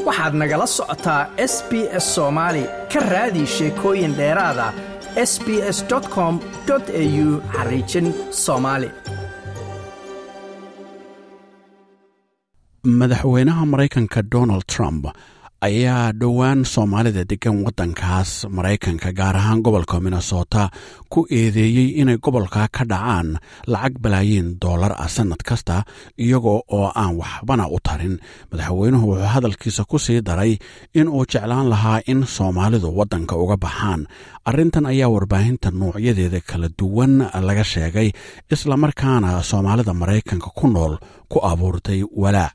waxaad nagala socotaa s b s soomaali ka raadi sheekooyin dheeraada s b s com au xariijin soomaali madaxweynaha maraykanka donald trump ayaa dhowaan soomaalida degan waddankaas maraykanka gaar ahaan gobolka minnesota ku eedeeyey inay gobolka ka dhacaan lacag balaayiin doolar ah sannad kasta iyagoo oo aan waxbana u tarin madaxweynuhu wuxuu hadalkiisa ku sii daray in uu jeclaan lahaa in soomaalidu waddanka uga baxaan arrintan ayaa warbaahinta nuucyadeeda kala duwan laga sheegay islamarkaana soomaalida maraykanka ku nool ku abuurtay walaac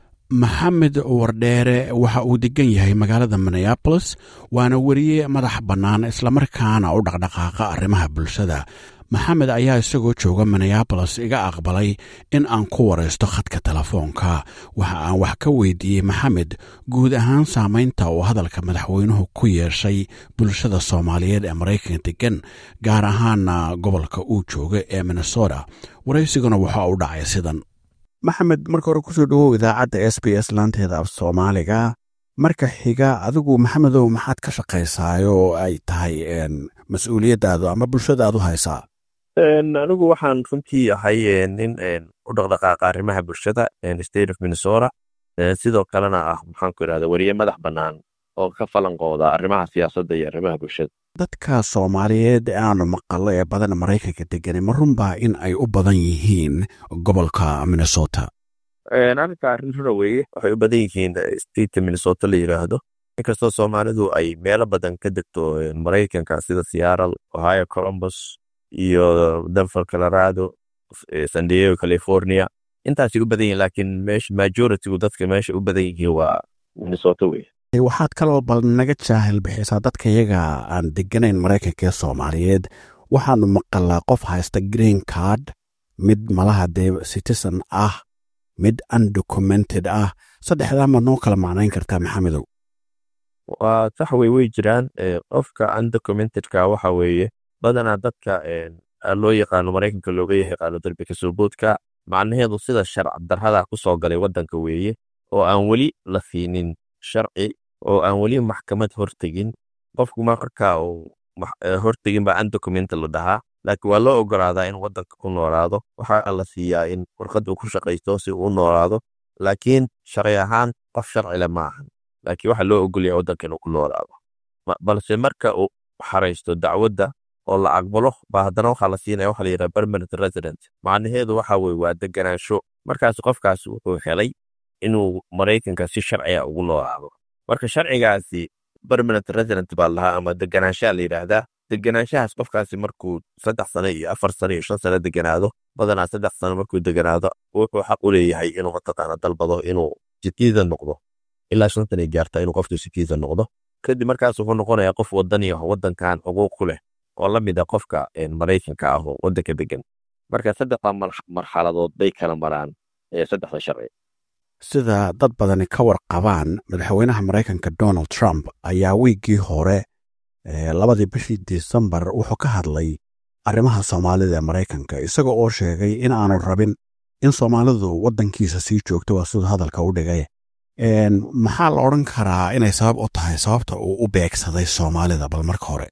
maxamed wardheere waxa uu degan yahay magaalada minneabolis waana weriye madax bannaan islamarkaana u dhaqdhaqaaqa arrimaha bulshada maxamed ayaa isagoo jooga minneabolis iga aqbalay in aan ku waraysto khadka telefoonka waxa aan wax ka weydiiyey maxamed guud ahaan saamaynta uu hadalka madaxweynuhu ku yeeshay bulshada soomaaliyeed ee maraykanka degan gaar ahaana gobolka uu jooga ee minnesota waraysiguna waxa u dhacay sidan maxamed marka hore kusoo dhawow idaacadda s b s laanteeda af soomaaliga marka xiga adigu maxamedow maxaad ka shaqaysaay oo ay tahay mas-uuliyaddaadu ama bulshadaad u haysaa anigu waxaan runtii ahay nin u dhaqdhaqaaqa arrimaha bulshada state of minnesota sidoo kalena ah maxaanku irahda weriye madax bannaan oo ka falanqooda arrimaha siyaasadda iyo arrimaha bulshada dadka soomaaliyeed ee aanu maqallo ee badan maraykanka degani ma runbaa in ay u badan yihiin gobolka minnesota arrinka arrin rura weeye waxay u badan yihiin stateka minnesota la yidhaahdo inkastoo soomaalidu ay meelo badan ka degto maraykanka sida seattle ohio columbus iyo denver colorado san diego california intaasay u badan yihiin laakiin meesha majoritygu dadka meesha u badan yihiin waa minnesota weye waxaad kaloo bal naga jaahil bixisaa dadka iyaga aan deganayn maraykanka ee soomaaliyeed waxaanu maqalaa qof haysta green card mid malaha dee citizen ah mid undocumented ah saddexdaa ma noo kala macnayn kartaa maxamedow waa sax wey way jiraan qofka undocumentedka waxa weeye badanaa dadka loo yaqaano maraykanka looga yaqaano darbi kasooboodka macnaheedu sida sharc darrada ku soo galay waddanka weeye oo aan weli la siinin sharci oo aan weli maxkamad hortegin qofku marka uu hortegin baa undocumented la dhahaa laakiin waa loo ogolaadaa in waddanka ku noolaado waxaa la siiyaa in warqad uu ku shaqaysto si uu u noolaado laakiin sharci ahaan qof sharcile ma ahan laakiin waxaa loo ogolyaa waddanka inuu ku noolaado balse marka uu xaraysto dacwadda oo la aqbalo baa haddana waxaa la siinaya waxa la yidhaha permanent resident macnaheedu waxa weye waa deganaansho markaas qofkaas wuxuu helay inuu maraykanka si sharciga ugu noolaado marka sharcigaasi permanent resident baa lahaa ama deganaanshaha la yidhaahdaa deganaanshahaas qofkaasi markuu saddex sano iyo afar sano iyo shan sano deganaado badanaa saddex sano markuu deganaado wuxuu xaq u leeyahay inuu mataqaana dalbado inuu citizen noqdo ilaa shantan ay gaarta inuu qofku citizen noqdo kadib markaas wuxuu noqonayaa qof wadani ah waddankan xuquuq ku leh oo la mid a qofka maraykanka ah oo waddanka degan marka saddexda marxaladood bay kala maraan saddexda sharci sida dad badani ka warqabaan madaxweynaha maraykanka donald trump ayaa wiiggii hore labadii bishii disembar wuxuu ka hadlay arrimaha soomaalida ee maraykanka isagoo oo sheegay in aanu rabin in soomaalidu waddankiisa sii joogto waa siduu hadalka u dhigay maxaa la odhan karaa inay sabab u tahay sababta uu u beegsaday soomaalida bal marka hore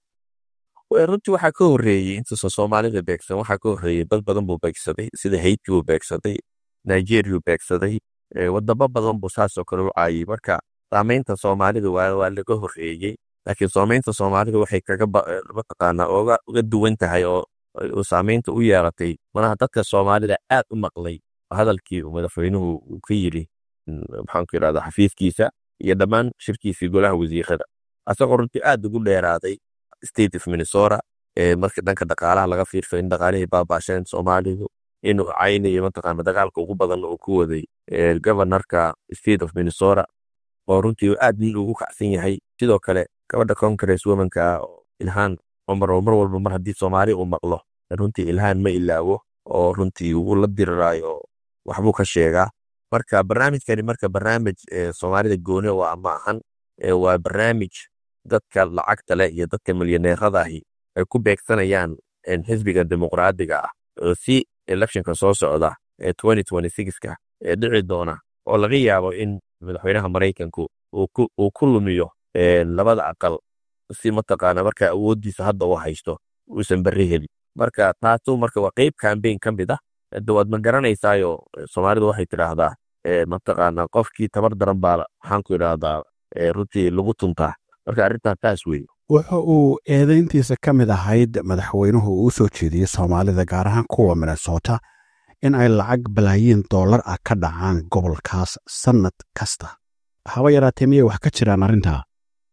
runtii waxaa ka horreeyey intuusan soomaalida beegsan waxaa ka horreeyey dad badan buu beegsaday sida hayti buu beegsaday nigeriu beegsaday wadamo badan buu saasoo kale u caayay marka saamaynta soomaalida waa laga horreeyey laakiin saamaynta soomaalida waxay kaga mataqaanaa uga duwan tahay oo saamaynta u yeelatay manaha dadka soomaalida aad u maqlay hadalkii madaxweynuhu uu ka yidhi maxaanku yidhahda xafiiskiisa iyo dhammaan shirkiisii golaha wasiirada asagoo runtii aad ugu dheeraaday state of minnesota marka dhanka dhaqaalaha laga fiirso in dhaqaalihii baabaasheen soomaalidu inuu caynayo mataqaana dagaalka ugu badan uu ku waday governorka state of minnesota oo runtii aad nin ugu kacsan yahay sidoo kale gabadha congress womanka oo ilhaan cumar oo mar walba mar haddii soomaali uu maqlo runtii ilhaan ma ilaawo oo runtii uu la diriraayo waxbuu ka sheegaa marka barnaamijkani marka barnaamij soomaalida gooni waa ma ahan waa barnaamij dadka lacagta leh iyo dadka milyaneerada ahi ay ku beegsanayaan xisbiga dimuqraadiga ah si electionka soo socda ee ka ee dhici doona oo laga yaabo in madaxweynaha maraykanku uu ku lumiyo labada aqal si mataqaana marka awooddiisa hadda uu haysto uusan berri helin marka taasu marka waa qeyb cambaign ka mid ah de waad ma garanaysaayo soomaalidu waxay tidhaahdaa mataqaana qofkii tabar daran baa maxaan ku idhaahdaa runtii lagu tuntaa marka arrintan taas weeye wuxa uu eedayntiisa ka mid ahayd madaxweynuhu uu soo jeediyey soomaalida gaar ahaan kuwa minnesota in ay lacag balaayiin dollar ah ka dhacaan gobolkaas sannad kasta haba yaraatee miyay wax ka jiraan arrintaa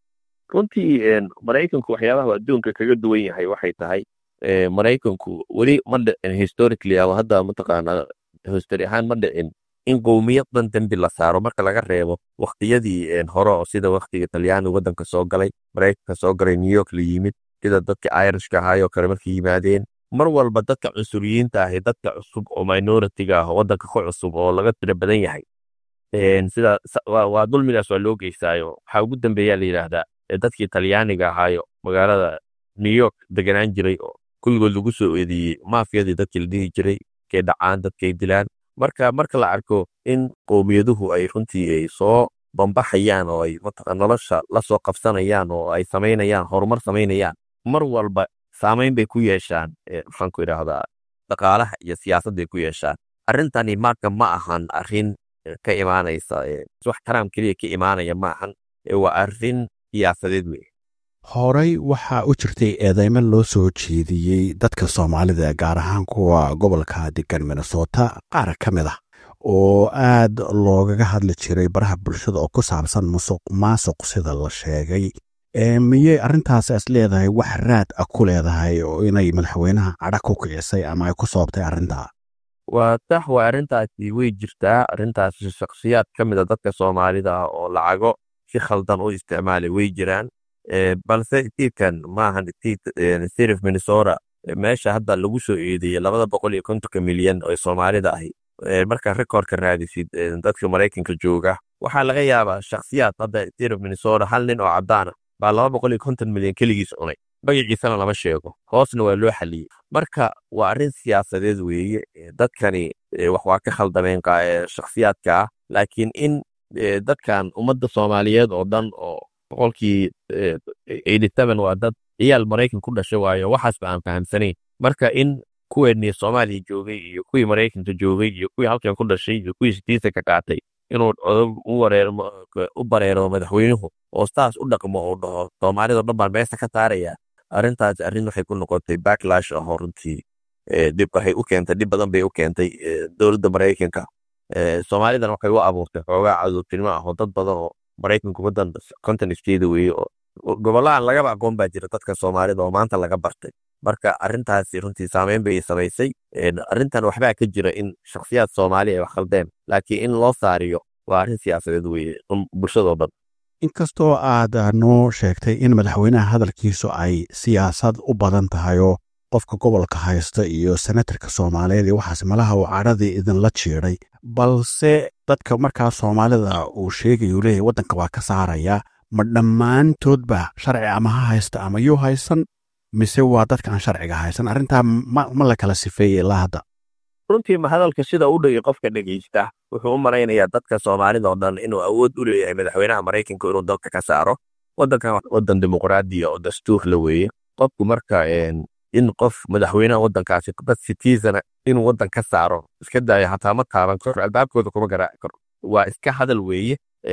runtii maraykanku waxyaabaha adduunka kaga duwan yahay waxay tahay maraykanku weli ma dhicin historically ama hadda mataqaana history ahaan ma dhicin in qowmiyadan dembi la saaro marka laga reebo waktiyadii hore oo sida waktiga talyaani waddanka soo galay maraykanka soo galay new york la yimid sida dadka irishka ahaayoo kale markay yimaadeen mar walba dadka cunsuriyiinta ahi dadka cusub oo minoritiga ah waddanka ka cusub oo laga tira badan yahay sida waa dulmigaas waa loo geystaayo waxaa ugu dambeeyaa la yidhaahdaa dadkii talyaaniga ahaayo magaalada new york deganaan jiray oo kulligood lagu soo eedeeyey maafiyadii dadkii la dhihi jiray kay dhacaan dadkay dilaan marka marka la arko in qowmiyaduhu ay runtii ay soo bambaxayaan oo ay nolosha la soo qabsanayaan oo ay samaynayaan horumar samaynayaan mar walba saamayn bay ku yeeshaan maxaan ku idhaahdaa dhaqaalaha iyo siyaasadday ku yeeshaan arrintani marka ma ahan arrin ka imaanaysa wax taraam keliya ka imaanaya ma ahan waa arrin siyaasadeed wey horey waxaa u jirtay eedeymo loo soo jeediyey dadka soomaalida gaar ahaan kuwa gobolka degan minnesota qaar ka mid ah oo aad loogaga hadli jiray baraha bulshada oo ku saabsan musuq maasuq sida la sheegay miyey arrintaas is leedahay wax raad ah ku leedahay oo inay madaxweynaha cadha ku kicisay ama ay ku soobtay arrintaa waa sax waa arrintaasi way jirtaa arrintaasi shakhsiyaad ka mid a dadka soomaalida ah oo lacago si khaldan u isticmaalay way jiraan balse tiirkan maahan state of minnesota meesha hadda lagu soo eedeeyey labada boqol iyo kontonka milyan oo soomaalida ahi markaa rekoordka raadisid dadka maraykanka jooga waxaa laga yaabaa shakhsiyaad hadda state of minnesota hal nin oo caddaana baa laba boqol iyo konton milyan keligiis cunay magaciisana lama sheego hoosna waa loo xaliyey marka waa arrin siyaasadeed weeye dadkani wax waa ka khaldameen shakhsiyaadka ah laakiin in dadkan ummadda soomaaliyeed oo dhan oo boqolkii waa dad ciyaal maraykan ku dhashay waayo waxaasba aan fahamsanayn marka in kuweennii soomaaliya joogay iyo kuwii maraykanka joogay iyo kuwii halkan ku dhashay iyo kuwii sitiisa ka qaatay inuu u bareero madaxweynuhu oo saas u dhaqmo uu dhaho soomaalida dhan baan meesa ka saaraya arrintaas arrin waxay ku noqotay backlash ahoo runtii dhib waxay u keentay dhib badan bay u keentay dowladda maraykanka soomaalidan waxay u abuurtay xoogaa cadowtinimo ah oo dad badan oo maraykanku wadan konton iskeeda weeye oo gobolahan lagaba aqoon baa jira dadka soomaalida oo maanta laga bartay marka arrintaasi runtii saameyn bay samaysay arrintan waxbaa ka jira in shakhsiyaad soomaali ay wax khaldeen laakiin in loo saariyo waa arrin siyaasadeed weeye bulshadoo dhan inkastoo aad noo sheegtay in madaxweynaha hadalkiisu ay siyaasad u badan tahayoo qofka gobolka haysta iyo senatarka soomaaliyeed iyo waxaas malaha uu cadhadii idinla jiiday balse dadka markaa soomaalida uu sheegayu leeyahy waddanka waa ka saaraya ma dhammaantoodba sharci ama ha haysta ama yuu haysan mise waa dadka aan sharciga haysan arrintaa ma la kala sifeeyey ilaa hadda runtii ma hadalka sida u dhigi qofka dhegeysta wuxuu u malaynayaa dadka soomaalida oo dhan inuu awood u leeyahay madaxweynaha maraykanka inuu dalka ka saaro waddankan wadan dimuqraadiya oo dastuur la weeye qofku marka in qof madaxweynaha waddankaasi dad citizana inuu waddan ka saaro iska daayo hataa ma taaban karo albaabkooda kuma garaaci karo waa iska hadal weeye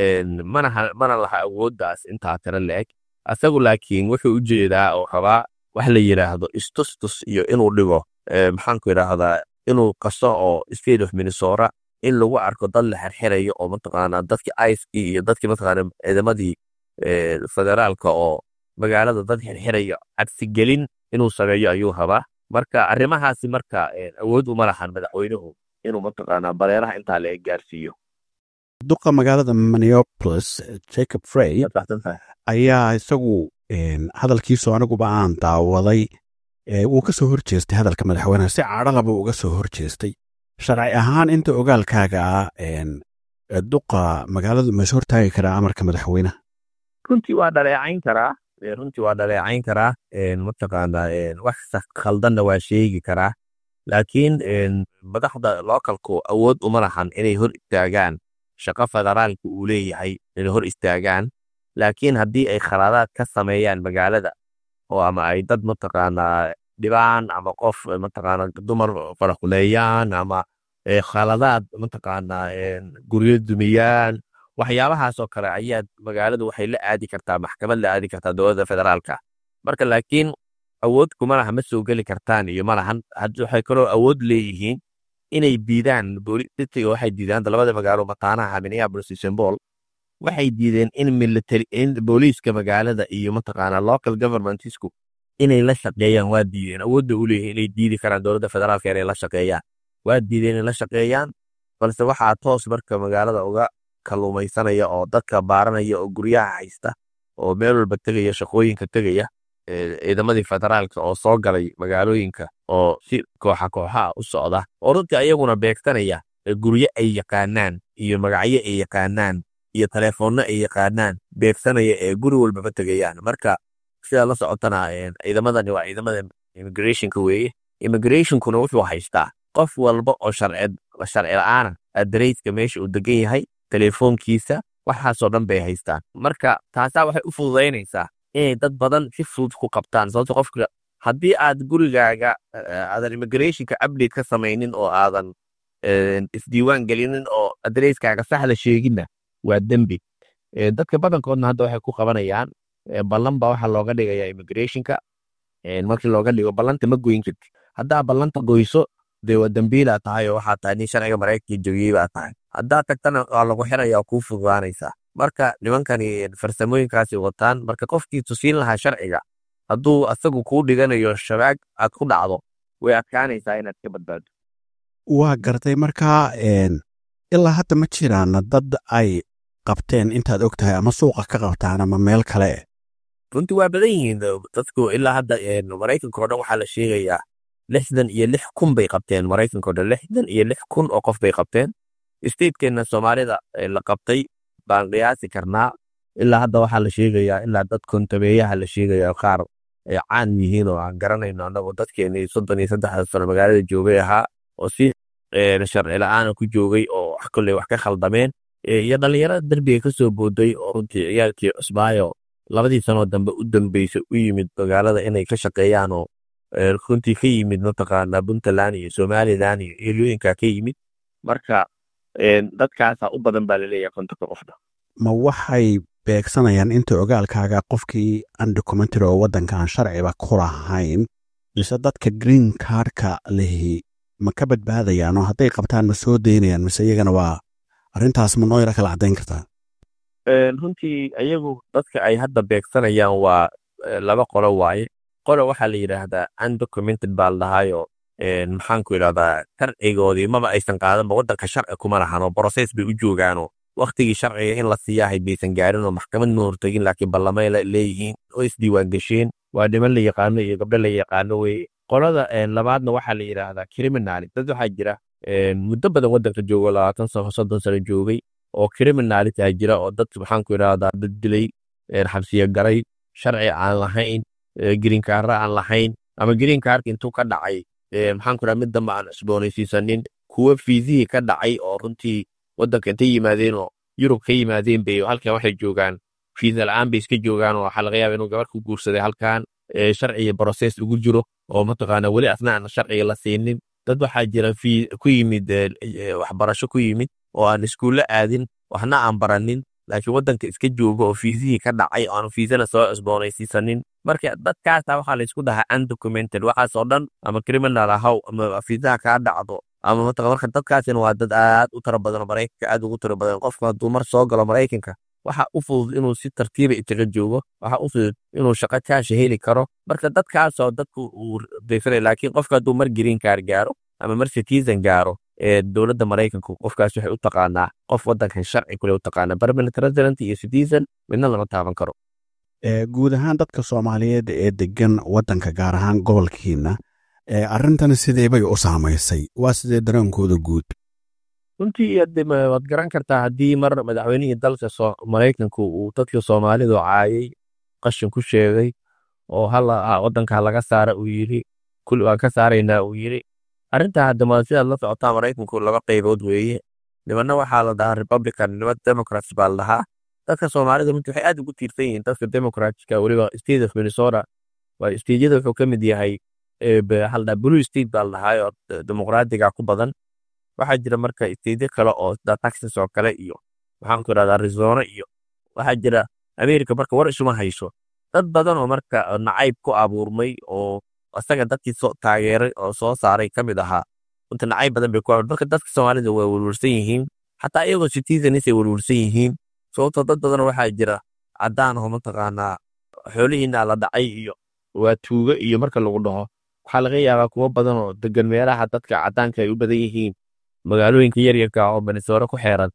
mana laha awooddaas intaa tira la-eg asagu laakiin wuxuu u jeedaa oo rabaa wax la yidhaahdo istustus iyo inuu dhigo maxaanku idhaahdaa inuu qaso oo state of minnesota in lagu arko dad la xirxirayo oo mataqaanaa dadkii icekii iyo dadkii mataqaana ciidamadii federaalka oo magaalada dad xirxirayo cabsigelin inuu sameeyo ayuu rabaa marka arrimahaasi marka awood uma lahan madaxweynuhu inuu mataqaanaa bareeraha intaa la gaarsiiyo duqa magaalada minneapolis jacob frey ayaa isagu hadalkiisu aniguba aan daawaday wuu ka soo horjeestay hadalka madaxweyneha si cadhalaba uga soo horjeestay sharci ahaan inta ogaalkaaga ah duqa magaaladu ma is hortaagi karaa amarka madaxweynaha runtii waa dhaleecayn karaa runtii waa dhaleecayn karaa mataqaanaa wax khaldanna waa sheegi karaa laakiin madaxda localku awood uma lahan inay hor istaagaan shaqo federaalka uu leeyahay inay hor istaagaan laakiin haddii ay khaladaad ka sameeyaan magaalada oo ama ay dad mataqaanaa dhibaan ama qof mataqaanaa dumar faraquleeyaan ama khaladaad mataqaanaa guryo dumiyaan waxyaabahaas oo kale ayaa magaaladu waxay la aadi kartaa maxkamad la aadi kartaa dowladda federaalka marka laakiin awood kuma laha ma soo geli kartaan iyo ma lahan waxay kaloo awood leeyihiin inay diidaan boolistiga waxay diidaan labada magaalo mataanaha minneapolis iyo st paul waxay diideen in military in booliiska magaalada iyo mataqaanaa local governmentsku inay la shaqeeyaan waa diideen awoodda u leeyihiin inay diidi karaan dowladda federaalka inay la shaqeeyaan waa diideen inay la shaqeeyaan balse waxaa toos marka magaalada uga kalluumaysanaya oo dadka baaranaya oo guryaha haysta oo meel walba tegaya shaqooyinka tegaya ciidamadii federaalka oo soo galay magaalooyinka oo si kooxa kooxaa u socda oo runtii ayaguna beegsanaya guryo ay yaqaanaan iyo magacyo ay yaqaanaan iyo telefoonno ay yaqaanaan beegsanaya ee guri walbaba tegayaan marka sidaa la socotana ciidamadani waa ciidamada immigrationka weeye immigrationkuna wuxuu haystaa qof walba oo sharci la-aana adareyska meesha uu degan yahay telefoonkiisa waxaasoo dhan bay haystaan marka taasaa waxay u fududaynaysaa inay dad badan si fudud ku qabtaan sababto qofka haddii aad gurigaaga aadan immigrationka update ka samaynin oo aadan isdiiwaan gelinin oo adreyskaaga saxda sheeginna waa dembi dadka badankoodna hadda waxay ku qabanayaan ballan baa waxaa looga dhigayaa immigrationka markii looga dhigo ballanta ma goyn karti haddaa ballanta goyso dee waa dembiilaa tahay oo waxaa tahay nin sharciga maraykanka jogiyey baa tahay haddaa tagtana waa lagu xiraya kuu fududaanaysaa marka nimankani farsamooyinkaasi wataan marka qofkii tusiin lahaa sharciga hadduu asagu kuu dhiganayo shabaag aad ku dhacdo way adkaanaysaa inaad ka badbaado waa gartay markaa ilaa hadda ma jiraan dad ay qabteen intaad og tahay ama suuqa ka qabtaan ama meel kale runtii waa badan yihiin dadku ilaa hadda maraykanka o dhan waxaa la sheegayaa lixdan iyo lix kun bay qabteen maraykanka o dhan lixdan iyo lix kun oo qof bay qabteen statekeenna soomaalida la qabtay baan qiyaasi karnaa ilaa hadda waxaa la sheegayaa ilaa dad kontabeeyaha la sheegaya qaar ay caan yihiin oo aan garanayno annagu dadkeenii soddon iyo saddexda sano magaalada joogay ahaa oo si sharci la-aana ku joogay oo wax kolley wax ka khaldameen iyo dhallinyarada derbiga ka soo booday oo runtii ciyaalkii cusbaayo labadii sanoo dambe u dambeysay u yimid magaalada inay ka shaqeeyaan oo runtii ka yimid mataqaanaa puntland iyo somalilan iyo eelooyinka ka yimid marka dadkaasaa u badan baa laleeyahay kontonka qofna ma waxay beegsanayaan inta ogaalkaaga qofkii undocumentary oo waddankan sharciba ku lahayn mise dadka green cardka lehi ma ka badbaadayaan oo hadday qabtaan ma soo daynayaan mise iyagana waa arrintaas ma noo yara kala caddayn kartaa runtii ayagu dadka ay hadda beegsanayaan waa laba qolo waaye qolo waxaa la yidhaahdaa undocumented baa la dhahaayo maxaanku idhahdaa sharcigoodii maba aysan qaadanba waddanka sharci kuma lahanoo broses bay u joogaanoo waktigii sharciga in la siiyahay baysan gaarin oo maxkamad ma hortegin laakiin ballamay leeyihiin oo isdiiwaan gesheen waa dhiman la yaqaano iyo gabdho la yaqaano weye qolada labaadna waxaa la yidhaahdaa criminali dad waxaa jira muddo badan waddanka joogo labaatan sano soddon sano joogay oo criminalitaa jira oo dad maxaanku idhahdaa dad dilay xabsiyo garay sharci aan lahayn greenkaara aan lahayn ama greenkaarka intuu ka dhacay maxaanku idhaha mid dambe aan cusboonaysiisanin kuwa fiisihii ka dhacay oo runtii waddanka intay yimaadeen oo yurub ka yimaadeen bay halkan waxay joogaan fiisa la-aan bay iska joogaan oo waxaa laga yaaba inuu gabar ku guursaday halkan sharciga broses ugu jiro oo mataqaana weli asna aan sharciga la siinin dad waxaa jira ku yimid waxbarasho ku yimid oo aan iskuulle aadin waxna aan baranin laakiin waddanka iska jooga oo fiisihii ka dhacay oo aan fiisana soo cusboonaysiisanin marka dadkaasa waxaa laysku dhahaa undocumented waxaasoo dhan ama criminal ahaw ama fiisaha kaa dhacdo ama mataqan marka dadkaasina waa dad aad u tiro badan maraykanka aad ugu tiro badan qofka hadduu mar soo galo maraykanka waxa u fudud inuu si tartiiba isaga joogo waxa u fudud inuu shaqo kaasha heli karo marka dadkaasoo dadku uu daysanay laakiin qofka hadduu mar green card gaaro ama mar citizen gaaro ee dowladda maraykanku qofkaas waxay u taqaanaa qof waddankan sharci kule u taqaanaa permanent resident iyo citizen midna lama taaban karo guud ahaan dadka soomaaliyeed ee degan waddanka gaar ahaan gobolkiina arrintan sidee bay u saamaysay waa sidee dareenkooda guud runtii waad garan kartaa haddii mar madaxweynihii dalka maraykanku uu dadka soomaalidu caayay qashin ku sheegay oo waddanka laga saara uu yiri kul waan ka saaraynaa uu yiri arrintaa haddama sidaad la socotaa maraykanku laba qaybood weeye nimanna waxaa la dhahaa republican niman democrats baa la dhahaa dadka soomaalida runtii waxay aad ugu tiirsan yihiin dadka democratska weliba state of minnesota waa stejyada wuxuu ka mid yahay waxaa la dhahaa blue state baa la dhahaa oo dimuqraadiga ku badan waxaa jira marka stejyo kale oo sida texas oo kale iyo waxaan ku idhahdaa arizona iyo waxaa jira america marka war isuma hayso dad badan oo marka nacayb ku abuurmay oo isaga dadkii soo taageeray oo soo saaray ka mid ahaa runta nacayb badan bay ku abuur marka dadka soomaalida waa welwelsan yihiin xataa iyagoo citizens ay welwelsan yihiin sababtoo dad badan waxaa jira caddaan oo mataqaanaa xoolihiina la dhacay iyo waa tuugo iyo marka lagu dhaho waxaa laga yaabaa kuwo badan oo degan meelaha dadka caddaanka ay u badan yihiin magaalooyinka yaryarka oo minnesota ku xeeran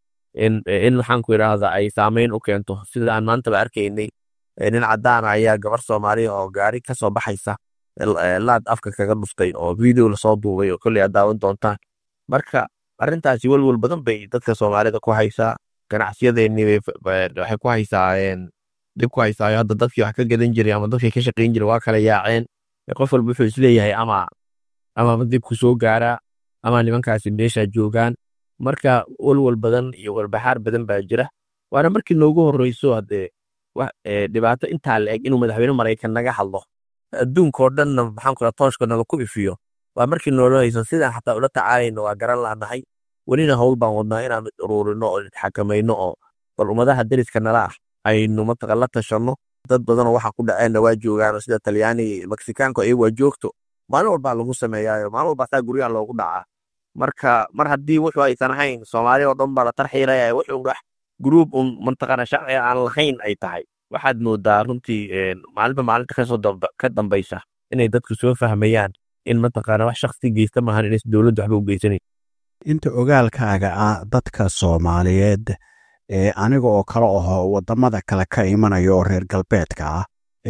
in waxaan ku idhaahda ay saameyn u keento sida aan maantaba arkaynay nin caddaana ayaa gabar soomaaliya oo gaari ka soo baxaysa laad afka kaga dhuftay oo video lasoo duubay oo kolley aad daawan doontaan marka arrintaasi welwel badan bay dadka soomaalida ku haysaa ganacsiyadeenii waxay ku haysaa dib ku haysaayo hadda dadkii wax ka gadan jiray ama dadkii ka shaqayn jiray waa kala yaaceen qof walba wuxuu isleeyahay ama amaba dibku soo gaaraa ama nimankaasi meesha joogaan marka welwel badan iyo walbaxaar badan baa jira waana markii noogu horreyso haddee dhibaato intaa la eg inuu madaxweyne maraykan naga hadlo adduunkao dhanna maxaan ku tooshka naga ku ifiyo waa markii noola hayso sidaan xataa ula tacaalayno waa garan laanahay welina howl baan wadnaa inaan ururino oo xakamayno oo bal ummadaha deriska nala ah aynu mataqa la tashanno dad badanoo waxa ku dhaceenna waa joogaano sida talyaaniga meksikaanku ayagu waa joogto maalin walbaa lagu sameeyaayo maalin walbaa saa guryaha loogu dhacaa marka mar haddii wuxuu aysan ahayn soomaali oo dhan baa la tarxiilaya wuxuu wax gruub un mantaqana sharci aan lahayn ay tahay waxaad moodaa runtii maalinba maalinta kasoo ka dambaysa inay dadku soo fahmayaan in mataqaana wax shaksi geysta maahan inays dowladdu waxba u geysanayn inta ogaalkaaga ah dadka soomaaliyeed ee aniga oo kale aho wadamada kale ka imanaya oo reer galbeedka ah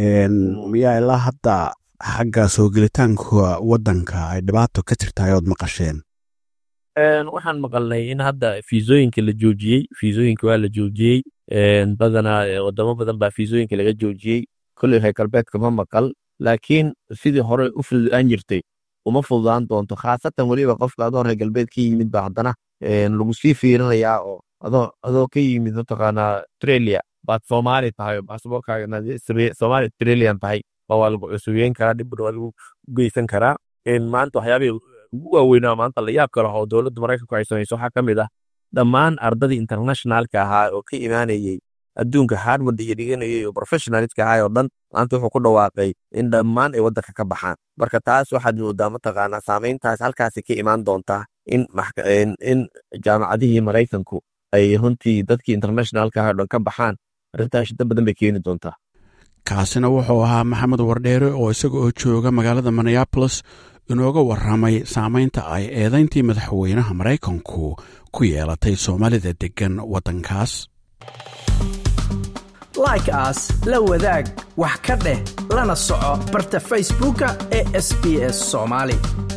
miyaa ilaa hadda xagga soo gelitaanka wadanka ay dhibaato ka jirtahay ood maqasheen waxaan maqalnay in hadda fiisooyinka la joojiyey fiisooyinka waa la joojiyey badanaa wadamo badan baa fiisooyinka laga joojiyey kolley reer galbeedka ma maqal laakiin sidii hore u fududaan jirtay uma fududaan doonto khaasatan weliba qofka adoo reer galbeed ka yimid ba haddana lagu sii fiirinayaa oo adoo adoo ka yimid mataqaanaa australia baad soomaali tahay baasaboorkaaga soomaali australian tahay ba waa lagu cusubeyn karaa dhibna waa lagu geysan karaa maanta waxyaabihii ugu waaweynaa maanta la yaab kale oo dowladda maraykanku ay samayso waxaa ka mid ah dhammaan ardadii internationalka ahaa oo ka imaanayey adduunka harvard iyo dhiganayay oo professionaliska ahaa oo dhan maanta wuxuu ku dhawaaqay in dhammaan ay waddanka ka baxaan marka taas waxaad moodaa mataqaanaa saameyntaas halkaasi ka imaan doontaa in in jaamacadihii maraykanku ay runtii dadkii internationalka ahaa oo dhan ka baxaan arrintaas shida badan bay keeni doontaa kaasina wuxuu ahaa maxamed wardheere oo isaga oo jooga magaalada minneabolis inooga warramay saamaynta ay eedayntii madaxweynaha maraykanku ku yeelatay soomaalida deggan waddankaas like aas la wadaag wax ka dheh lana soco barta facebooka ee sb s soomaali